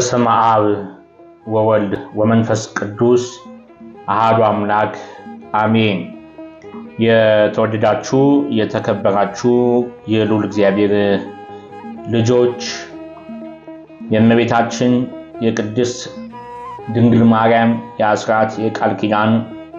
በስመ አብ ወወልድ ወመንፈስ ቅዱስ አሃዱ አምላክ አሜን። የተወደዳችሁ የተከበራችሁ የልዑል እግዚአብሔር ልጆች የእመቤታችን የቅድስት ድንግል ማርያም የአስራት የቃል ኪዳን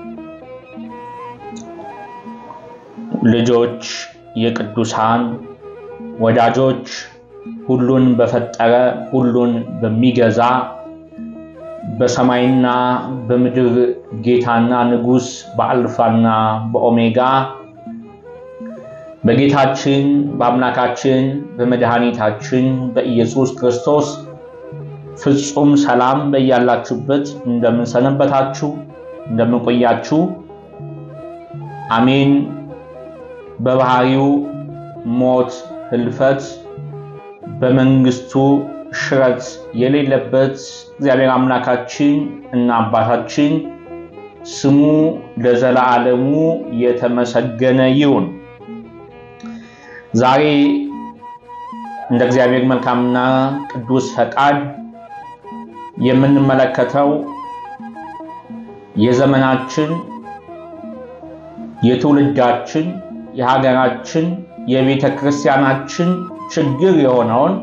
ልጆች የቅዱሳን ወዳጆች ሁሉን በፈጠረ ሁሉን በሚገዛ በሰማይና በምድር ጌታና ንጉሥ በአልፋና በኦሜጋ በጌታችን በአምላካችን በመድኃኒታችን በኢየሱስ ክርስቶስ ፍጹም ሰላም በያላችሁበት እንደምንሰነበታችሁ እንደምንቆያችሁ አሜን። በባህሪው ሞት፣ ህልፈት በመንግስቱ ሽረት የሌለበት እግዚአብሔር አምላካችን እና አባታችን ስሙ ለዘላለሙ የተመሰገነ ይሁን። ዛሬ እንደ እግዚአብሔር መልካምና ቅዱስ ፈቃድ የምንመለከተው የዘመናችን የትውልዳችን የሀገራችን የቤተ ክርስቲያናችን ችግር የሆነውን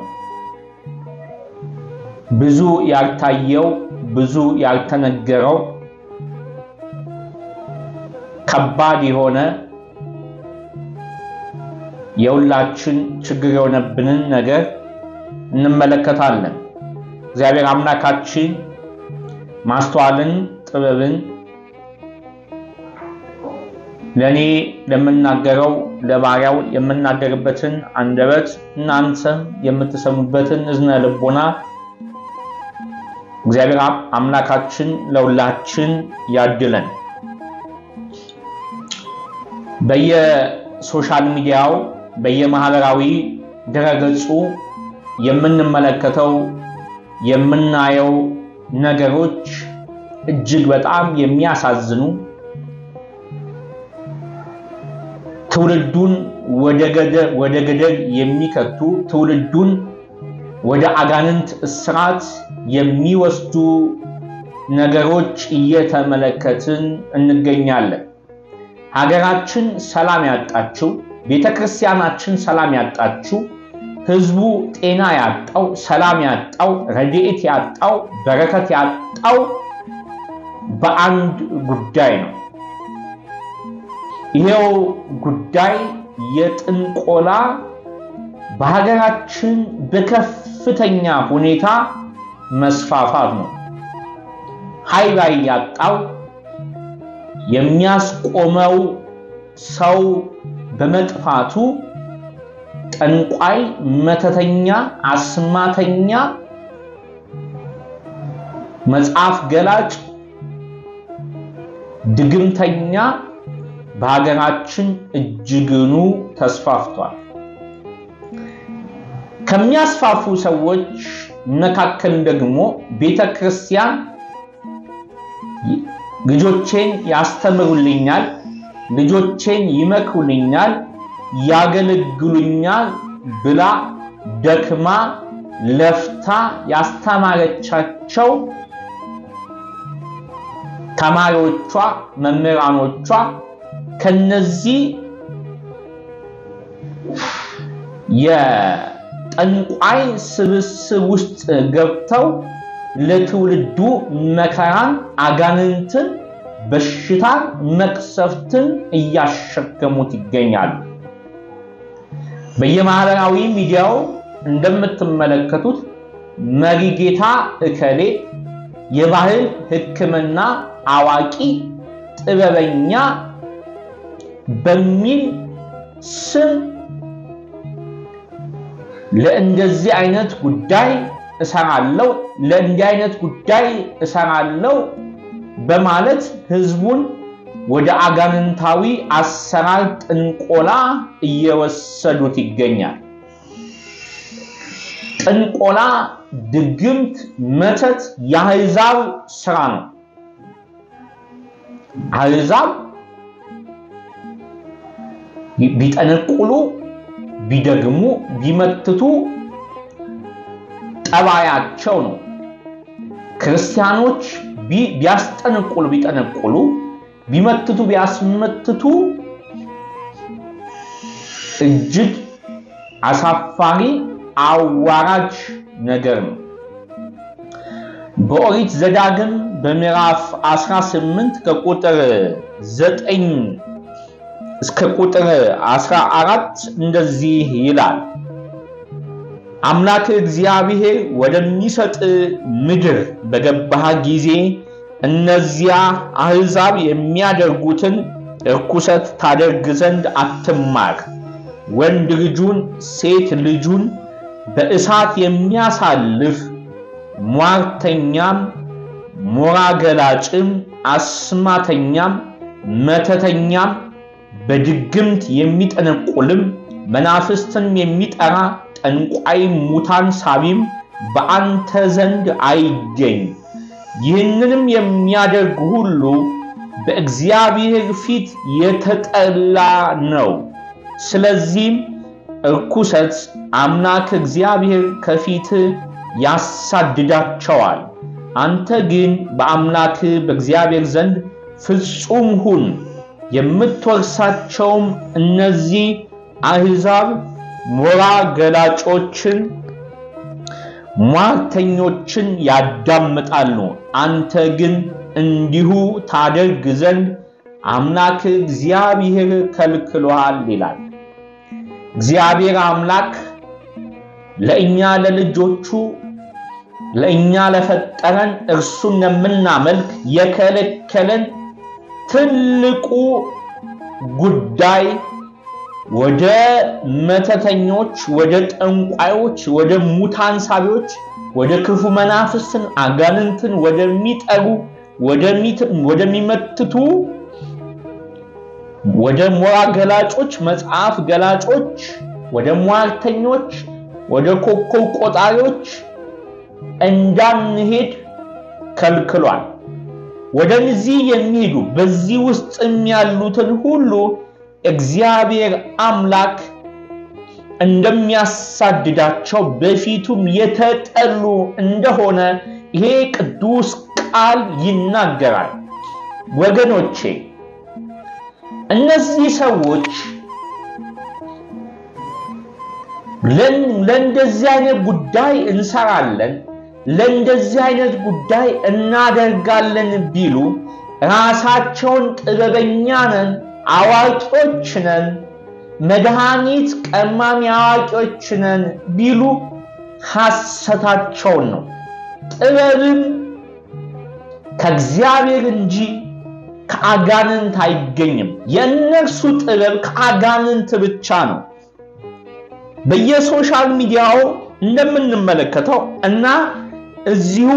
ብዙ ያልታየው ብዙ ያልተነገረው ከባድ የሆነ የሁላችን ችግር የሆነብንን ነገር እንመለከታለን። እግዚአብሔር አምላካችን ማስተዋልን፣ ጥበብን ለእኔ ለምናገረው ለባሪያው የምናገርበትን አንደበት እናንተም የምትሰሙበትን እዝነ ልቦና እግዚአብሔር አምላካችን ለሁላችን ያድለን። በየሶሻል ሚዲያው በየማህበራዊ ድረገጹ የምንመለከተው የምናየው ነገሮች እጅግ በጣም የሚያሳዝኑ ትውልዱን ወደ ገደል የሚከቱ ትውልዱን ወደ አጋንንት እስራት የሚወስዱ ነገሮች እየተመለከትን እንገኛለን። ሀገራችን ሰላም ያጣችው፣ ቤተ ክርስቲያናችን ሰላም ያጣችው፣ ህዝቡ ጤና ያጣው፣ ሰላም ያጣው፣ ረድኤት ያጣው፣ በረከት ያጣው በአንድ ጉዳይ ነው። ይሄው ጉዳይ የጥንቆላ በሀገራችን በከፍተኛ ሁኔታ መስፋፋት ነው። ኃይል ላይ ያጣው የሚያስቆመው ሰው በመጥፋቱ ጠንቋይ፣ መተተኛ፣ አስማተኛ፣ መጽሐፍ ገላጭ፣ ድግምተኛ በሀገራችን እጅግኑ ተስፋፍቷል። ከሚያስፋፉ ሰዎች መካከል ደግሞ ቤተ ክርስቲያን ልጆቼን ያስተምሩልኛል፣ ልጆቼን ይመክሩልኛል፣ ያገለግሉኛል ብላ ደክማ ለፍታ ያስተማረቻቸው ተማሪዎቿ፣ መምህራኖቿ ከነዚህ የጠንቋይ ስብስብ ውስጥ ገብተው ለትውልዱ መከራን፣ አጋንንትን፣ በሽታን፣ መቅሰፍትን እያሸከሙት ይገኛሉ። በየማህበራዊ ሚዲያው እንደምትመለከቱት መሪጌታ እከሌ የባህል ሕክምና አዋቂ ጥበበኛ በሚል ስም ለእንደዚህ አይነት ጉዳይ እሰራለሁ፣ ለእንዲህ አይነት ጉዳይ እሰራለሁ በማለት ህዝቡን ወደ አጋንንታዊ አሰራር ጥንቆላ እየወሰዱት ይገኛል። ጥንቆላ፣ ድግምት፣ መተት የአሕዛብ ስራ ነው። አሕዛብ ቢጠነቁሉ ቢደግሙ ቢመትቱ ጠባያቸው ነው። ክርስቲያኖች ቢያስጠነቁሉ ቢጠነቁሉ ቢመትቱ ቢያስመትቱ እጅግ አሳፋሪ አዋራጅ ነገር ነው። በኦሪት ዘዳግም በምዕራፍ 18 ከቁጥር 9 እስከ ቁጥር 14 እንደዚህ ይላል። አምላክ እግዚአብሔር ወደሚሰጥ ምድር በገባህ ጊዜ እነዚያ አሕዛብ የሚያደርጉትን እርኩሰት ታደርግ ዘንድ አትማር። ወንድ ልጁን ሴት ልጁን በእሳት የሚያሳልፍ ሟርተኛም፣ ሞራ ገላጭም፣ አስማተኛም፣ መተተኛም፣ በድግምት የሚጠነቁልም፣ መናፍስትን የሚጠራ ጠንቋይ፣ ሙታን ሳቢም በአንተ ዘንድ አይገኝ። ይህንንም የሚያደርግ ሁሉ በእግዚአብሔር ፊት የተጠላ ነው። ስለዚህም እርኩሰት አምላክ እግዚአብሔር ከፊት ያሳድዳቸዋል። አንተ ግን በአምላክ በእግዚአብሔር ዘንድ ፍጹም ሁን። የምትወርሳቸውም እነዚህ አሕዛብ ሞራ ገላጮችን፣ ሟርተኞችን ያዳምጣሉ። አንተ ግን እንዲሁ ታደርግ ዘንድ አምላክ እግዚአብሔር ከልክሎሃል ይላል። እግዚአብሔር አምላክ ለእኛ ለልጆቹ ለእኛ ለፈጠረን እርሱን የምናመልክ የከለከለን ትልቁ ጉዳይ ወደ መተተኞች፣ ወደ ጠንቋዮች፣ ወደ ሙታን ሳቢዎች፣ ወደ ክፉ መናፍስትን አጋንንትን ወደሚጠሩ ወደሚመትቱ ወደ ሞራ ገላጮች፣ መጽሐፍ ገላጮች፣ ወደ ሟርተኞች፣ ወደ ኮከብ ቆጣሪዎች እንዳንሄድ ከልክሏል። ወደዚህ የሚሄዱ በዚህ ውስጥም ያሉትን ሁሉ እግዚአብሔር አምላክ እንደሚያሳድዳቸው በፊቱም የተጠሉ እንደሆነ ይሄ ቅዱስ ቃል ይናገራል። ወገኖቼ እነዚህ ሰዎች ለእንደዚህ አይነት ጉዳይ እንሰራለን፣ ለእንደዚህ አይነት ጉዳይ እናደርጋለን ቢሉ ራሳቸውን ጥበበኛ ነን፣ አዋቂዎች ነን፣ መድኃኒት ቀማሚ አዋቂዎች ነን ቢሉ ሐሰታቸውን ነው። ጥበብም ከእግዚአብሔር እንጂ ከአጋንንት አይገኝም። የእነርሱ ጥበብ ከአጋንንት ብቻ ነው። በየሶሻል ሚዲያው እንደምንመለከተው እና እዚሁ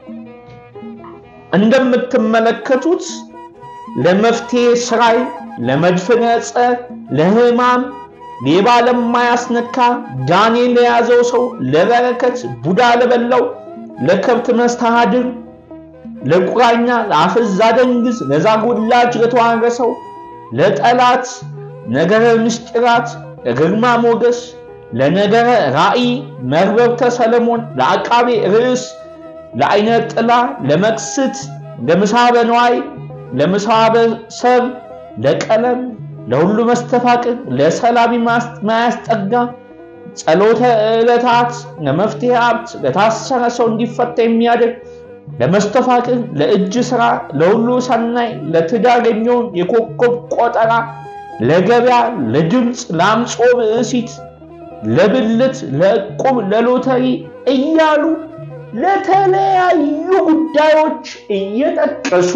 እንደምትመለከቱት ለመፍትሄ ስራይ፣ ለመድፍነ ጸር፣ ለሕማም፣ ሌባ ለማያስነካ፣ ጋኔን ለያዘው ሰው፣ ለበረከት፣ ቡዳ ለበላው፣ ለከብት መስተሃድር ለቁራኛ ለአፍዝ አደንግዝ ለዛጉላጅ ለተዋረሰው ለጠላት ነገረ ምስጢራት ለግርማ ሞገስ ለነገረ ራእይ መርበብተ ሰለሞን ለአቃቤ ርዕስ ለአይነ ጥላ ለመቅስት ለምሳበ ነዋይ ለምሳበ ሰብ ለቀለም ለሁሉ መስተፋቅር ለሰላቢ ማያስጠጋ ጸሎተ ዕለታት ለመፍትሄ ሀብት ለታሰረ ሰው እንዲፈታ የሚያደርግ ለመስተፋቅር ለእጅ ስራ ለሁሉ ሰናይ ለትዳር የሚሆን የኮከብ ቆጠራ ለገበያ ለድምፅ ለአምጾ ብእሲት ለብልት ለዕቁብ ለሎተሪ እያሉ ለተለያዩ ጉዳዮች እየጠቀሱ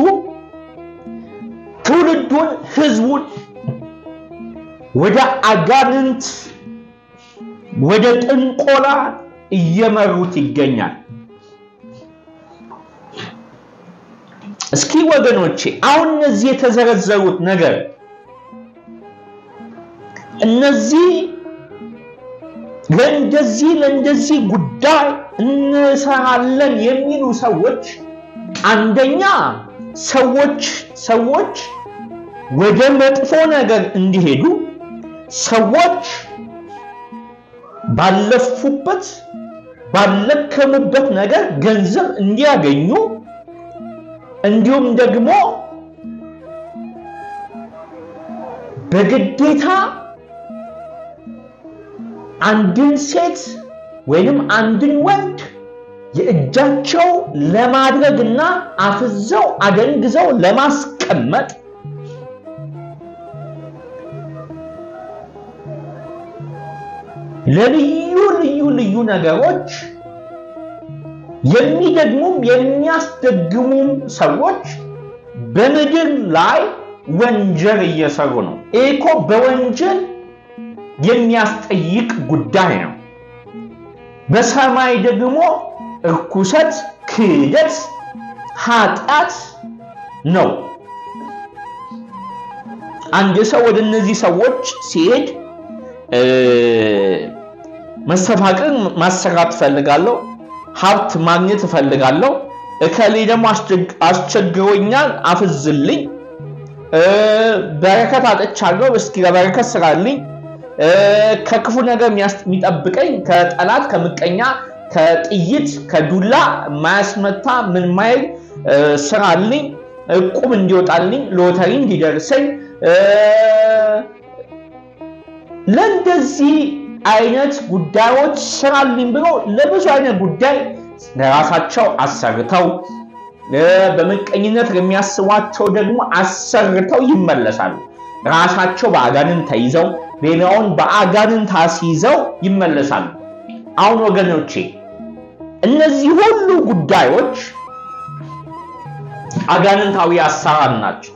ትውልዱን ህዝቡን ወደ አጋንንት ወደ ጥንቆላ እየመሩት ይገኛል። እስኪ ወገኖቼ አሁን እነዚህ የተዘረዘሩት ነገር እነዚህ ለእንደዚህ ለእንደዚህ ጉዳይ እንሰራለን የሚሉ ሰዎች አንደኛ ሰዎች ሰዎች ወደ መጥፎ ነገር እንዲሄዱ ሰዎች ባለፉበት ባለከሙበት ነገር ገንዘብ እንዲያገኙ እንዲሁም ደግሞ በግዴታ አንድን ሴት ወይንም አንድን ወንድ የእጃቸው ለማድረግና አፍዘው አደንግዘው ለማስቀመጥ ለልዩ ልዩ ልዩ ነገሮች የሚደግሙም የሚያስደግሙም ሰዎች በምድር ላይ ወንጀል እየሰሩ ነው። ይህ እኮ በወንጀል የሚያስጠይቅ ጉዳይ ነው። በሰማይ ደግሞ እርኩሰት፣ ክህደት፣ ኃጢአት ነው። አንድ ሰው ወደ እነዚህ ሰዎች ሲሄድ መስተፋቅር ማሰራት እፈልጋለሁ፣ ሀብት ማግኘት እፈልጋለሁ፣ እከሌ ደግሞ አስቸግሮኛል፣ አፍዝልኝ፣ በረከት አጥቻለሁ፣ እስኪ ለበረከት ስራልኝ፣ ከክፉ ነገር የሚጠብቀኝ ከጠላት ከምቀኛ ከጥይት ከዱላ ማያስመታ ምን ማይል ስራልኝ፣ እቁብ እንዲወጣልኝ፣ ሎተሪ እንዲደርሰኝ ለእንደዚህ አይነት ጉዳዮች ስራልኝ ብሎ ለብዙ አይነት ጉዳይ ለራሳቸው አሰርተው በምቀኝነት የሚያስቧቸው ደግሞ አሰርተው ይመለሳሉ። ራሳቸው በአጋንንት ተይዘው ሌላውን በአጋንንት አስይዘው ይመለሳሉ። አሁን ወገኖቼ እነዚህ ሁሉ ጉዳዮች አጋንንታዊ አሰራር ናቸው።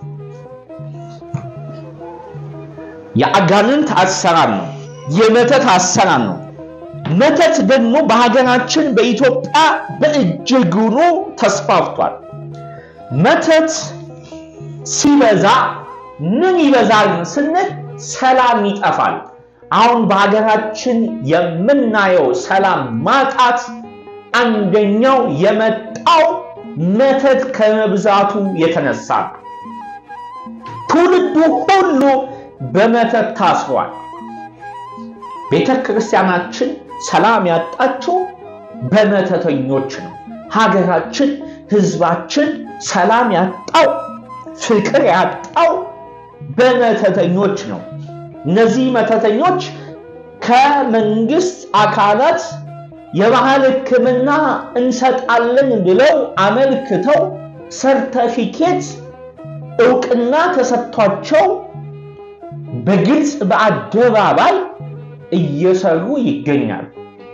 የአጋንንት አሰራር ነው። የመተት አሰራር ነው። መተት ደግሞ በሀገራችን በኢትዮጵያ በእጅጉኑ ተስፋፍቷል። መተት ሲበዛ ምን ይበዛል ስንል ሰላም ይጠፋል። አሁን በሀገራችን የምናየው ሰላም ማጣት አንደኛው የመጣው መተት ከመብዛቱ የተነሳ ነው። ትውልዱ ሁሉ በመተት ታስሯል። ቤተ ክርስቲያናችን ሰላም ያጣችው በመተተኞች ነው። ሀገራችን፣ ህዝባችን ሰላም ያጣው ፍቅር ያጣው በመተተኞች ነው። እነዚህ መተተኞች ከመንግስት አካላት የባህል ሕክምና እንሰጣለን ብለው አመልክተው ሰርተፊኬት እውቅና ተሰጥቷቸው በግልጽ በአደባባይ እየሰሩ ይገኛሉ።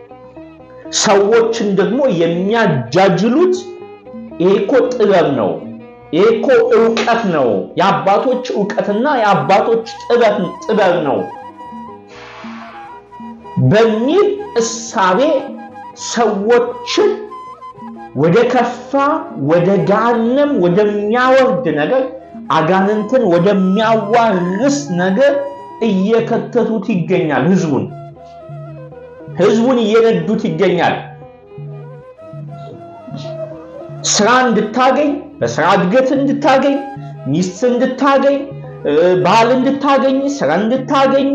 ሰዎችን ደግሞ የሚያጃጅሉት ይሄ እኮ ጥበብ ነው፣ ይሄ እኮ እውቀት ነው፣ የአባቶች እውቀትና የአባቶች ጥበብ ነው በሚል እሳቤ ሰዎችን ወደ ከፋ ወደ ገሃነም ወደሚያወርድ ነገር አጋንንትን ወደሚያዋርስ ነገር እየከተቱት ይገኛል። ህዝቡን ህዝቡን እየነዱት ይገኛል። ስራ እንድታገኝ፣ በስራ እድገት እንድታገኝ፣ ሚስት እንድታገኝ፣ ባል እንድታገኝ፣ ስራ እንድታገኝ፣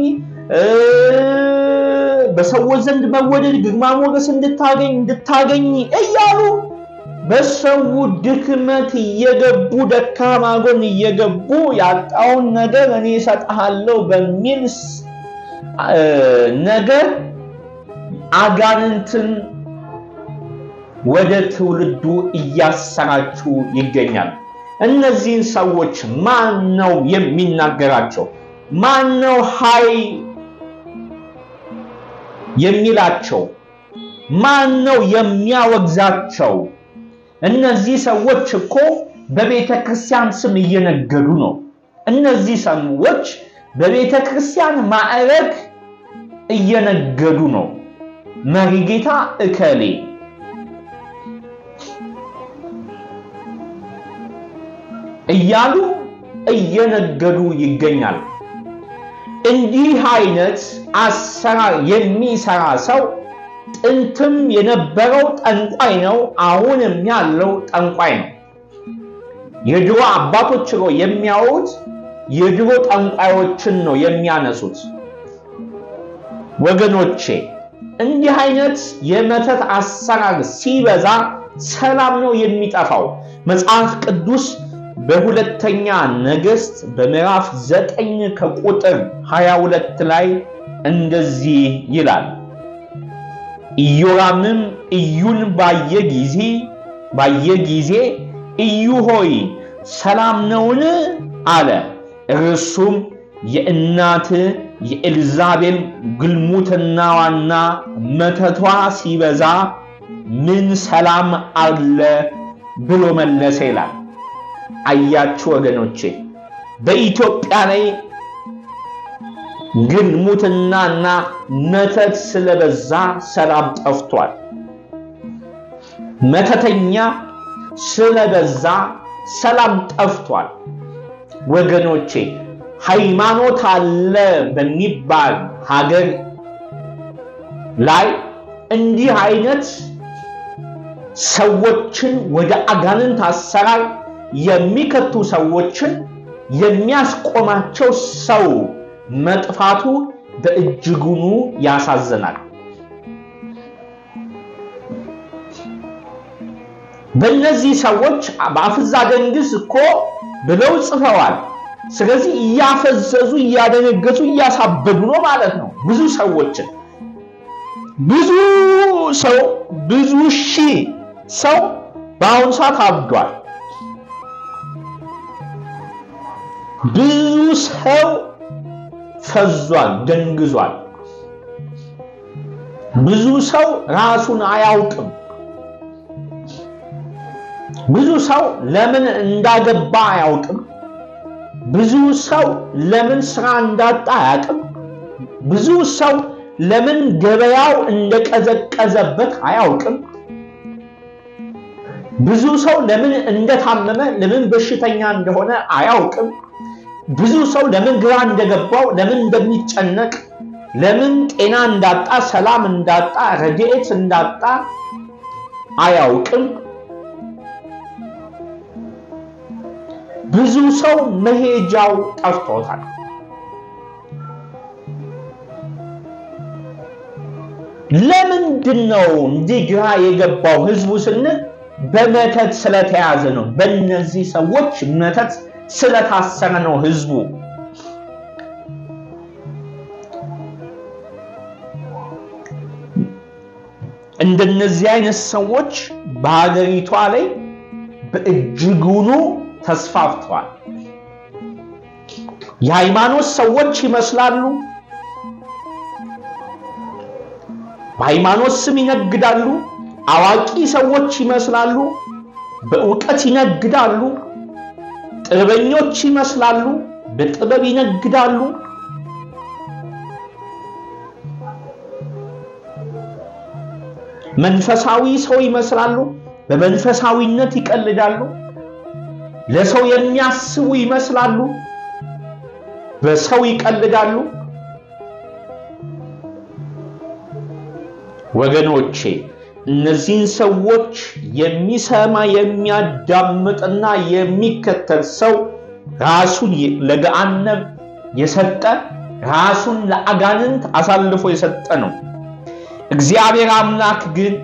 በሰዎች ዘንድ መወደድ፣ ግርማ ሞገስ እንድታገኝ እንድታገኝ እያሉ በሰው ድክመት እየገቡ ደካማ ጎን እየገቡ ያጣውን ነገር እኔ እሰጥሃለሁ በሚል ነገር አጋንንትን ወደ ትውልዱ እያሰራጩ ይገኛል። እነዚህን ሰዎች ማን ነው የሚናገራቸው? ማን ነው ሀይ የሚላቸው? ማን ነው የሚያወግዛቸው? እነዚህ ሰዎች እኮ በቤተ ክርስቲያን ስም እየነገዱ ነው። እነዚህ ሰዎች በቤተ ክርስቲያን ማዕረግ እየነገዱ ነው። መሪ ጌታ እከሌ እያሉ እየነገዱ ይገኛል። እንዲህ አይነት አሰራር የሚሰራ ሰው ጥንትም የነበረው ጠንቋይ ነው። አሁንም ያለው ጠንቋይ ነው። የድሮ አባቶች ነው የሚያወሩት፣ የድሮ ጠንቋዮችን ነው የሚያነሱት። ወገኖቼ እንዲህ አይነት የመተት አሰራር ሲበዛ ሰላም ነው የሚጠፋው። መጽሐፍ ቅዱስ በሁለተኛ ነገሥት በምዕራፍ ዘጠኝ ከቁጥር 22 ላይ እንደዚህ ይላል። ኢዮራምም ኢዩን ባየ ጊዜ ባየ ጊዜ ኢዩ ሆይ ሰላም ነውን? አለ። እርሱም የእናት የኤልዛቤል ግልሙትናዋና መተቷ ሲበዛ ምን ሰላም አለ ብሎ መለሰ ይላል። አያችሁ ወገኖቼ፣ በኢትዮጵያ ላይ ግልሙትናና መተት ስለበዛ ሰላም ጠፍቷል። መተተኛ ስለበዛ ሰላም ጠፍቷል። ወገኖቼ ሃይማኖት አለ በሚባል ሀገር ላይ እንዲህ አይነት ሰዎችን ወደ አጋንንት አሰራር የሚከቱ ሰዎችን የሚያስቆማቸው ሰው መጥፋቱ በእጅጉኑ ያሳዝናል። በእነዚህ ሰዎች በአፍዛ ደንግስ እኮ ብለው ጽፈዋል። ስለዚህ እያፈዘዙ እያደነገዙ እያሳበዱ ነው ማለት ነው። ብዙ ሰዎችን ብዙ ሰው ብዙ ሺህ ሰው በአሁኑ ሰዓት አብዷል። ብዙ ሰው ፈዟል፣ ደንግዟል። ብዙ ሰው ራሱን አያውቅም። ብዙ ሰው ለምን እንዳገባ አያውቅም። ብዙ ሰው ለምን ስራ እንዳጣ አያውቅም። ብዙ ሰው ለምን ገበያው እንደቀዘቀዘበት አያውቅም። ብዙ ሰው ለምን እንደታመመ ለምን በሽተኛ እንደሆነ አያውቅም። ብዙ ሰው ለምን ግራ እንደገባው ለምን እንደሚጨነቅ ለምን ጤና እንዳጣ ሰላም እንዳጣ ረድኤት እንዳጣ አያውቅም። ብዙ ሰው መሄጃው ጠፍቶታል። ለምንድን ነው እንዲህ ግራ የገባው ህዝቡ ስንል በመተት ስለተያዘ ነው። በእነዚህ ሰዎች መተት ስለታሰረ ነው ህዝቡ። እንደነዚህ አይነት ሰዎች በሀገሪቷ ላይ በእጅጉኑ ተስፋፍተዋል። የሃይማኖት ሰዎች ይመስላሉ። በሃይማኖት ስም ይነግዳሉ። አዋቂ ሰዎች ይመስላሉ። በእውቀት ይነግዳሉ። ጥበበኞች ይመስላሉ። በጥበብ ይነግዳሉ። መንፈሳዊ ሰው ይመስላሉ። በመንፈሳዊነት ይቀልዳሉ። ለሰው የሚያስቡ ይመስላሉ። በሰው ይቀልዳሉ። ወገኖቼ እነዚህን ሰዎች የሚሰማ የሚያዳምጥና የሚከተል ሰው ራሱን ለገሃነም የሰጠ ራሱን ለአጋንንት አሳልፎ የሰጠ ነው። እግዚአብሔር አምላክ ግን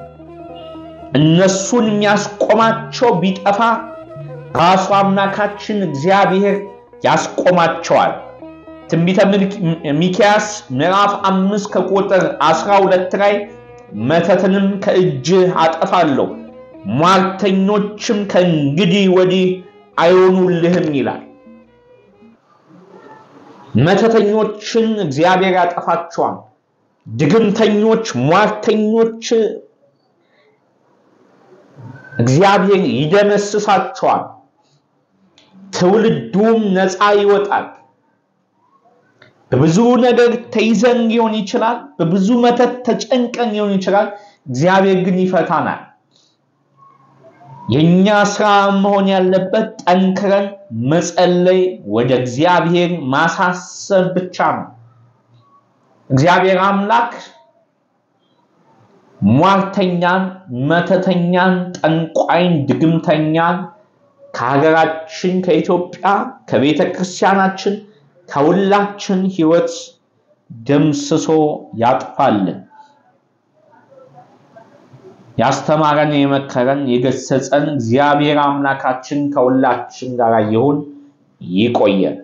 እነሱን የሚያስቆማቸው ቢጠፋ ራሱ አምላካችን እግዚአብሔር ያስቆማቸዋል። ትንቢተ ሚክያስ ምዕራፍ አምስት ከቁጥር አስራ ሁለት ላይ መተትንም ከእጅህ አጠፋለሁ ሟርተኞችም ከእንግዲህ ወዲህ አይሆኑልህም ይላል። መተተኞችን እግዚአብሔር ያጠፋቸዋል። ድግምተኞች፣ ሟርተኞች እግዚአብሔር ይደመስሳቸዋል። ትውልዱም ነፃ ይወጣል። በብዙ ነገር ተይዘን ሊሆን ይችላል። በብዙ መተት ተጨንቀን ሊሆን ይችላል። እግዚአብሔር ግን ይፈታናል። የኛ ስራ መሆን ያለበት ጠንክረን መጸለይ፣ ወደ እግዚአብሔር ማሳሰብ ብቻ ነው። እግዚአብሔር አምላክ ሟርተኛን፣ መተተኛን፣ ጠንቋይን፣ ድግምተኛን ከሀገራችን ከኢትዮጵያ ከቤተ ክርስቲያናችን ከሁላችን ህይወት ደምስሶ ያጥፋልን። ያስተማረን የመከረን የገሰጸን እግዚአብሔር አምላካችን ከሁላችን ጋር ይሁን። ይቆየን።